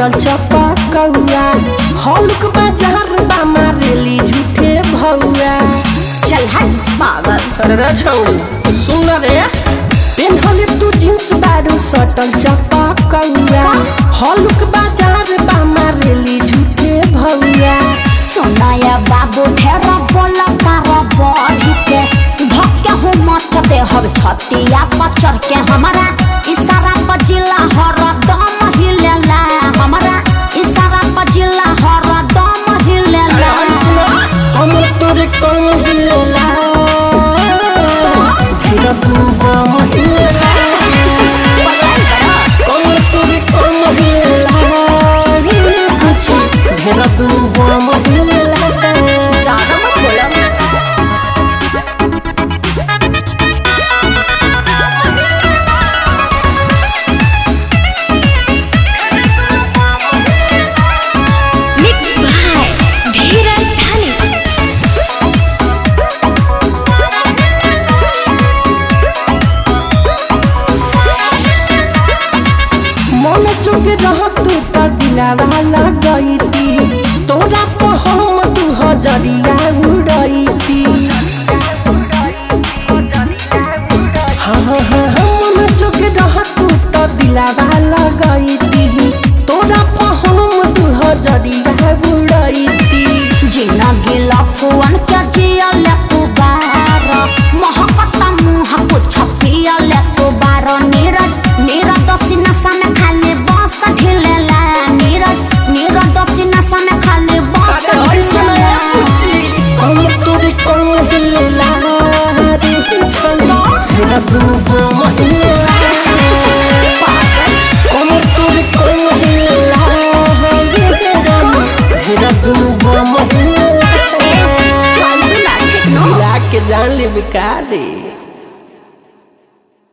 सटल चपकौआ हल्क बाजार बा मारेली झूठे भौआ चल हट पागल अरे छौ सुन रे पेन्हले तू जींस बारू सटल चपकौआ हल्क बाजार बा मारेली झूठे भौआ सुनाया बाबू ढेर बोला तारा बढ़ी के धक्के हो मच दे हर छतिया पर चढ़ के हमारा इशारा पर जिला हर दम हिलेला हमारा इशारा पर जिला हर दम हिलेला हम तोरे कम हिलेला फिर तू बम हिलेला कम तोरे कम हिलेला कुछ ढेर तू बम हिलेला ज्यादा मत बोला मिक्स बाय धीरज धानी मन चुक रह तू त दिलावा लगैती तोरा पर हम तू हजरिया उड़ैती हाँ हाँ हाँ हाँ, मन चुक रह तू त दिलावा लगैती तोरा पर हम तू हजरिया उड़ैती जिंदगी लफुअन के जियल तू बार मोहब्बत मुँह कुछ पियल तू बार नीरज नीरज दोषी नशा में खाली बस ढिलेला नीरज नीरज दोषी नशा में खाली बस ढिलेला हम तोरे कम हिलेला रे छला हेरा तू बम हिलेला कम तोरे कम हिलेला रे हेरा तू बम हिलेला फालतू ना मिला के जान ले बेकार रे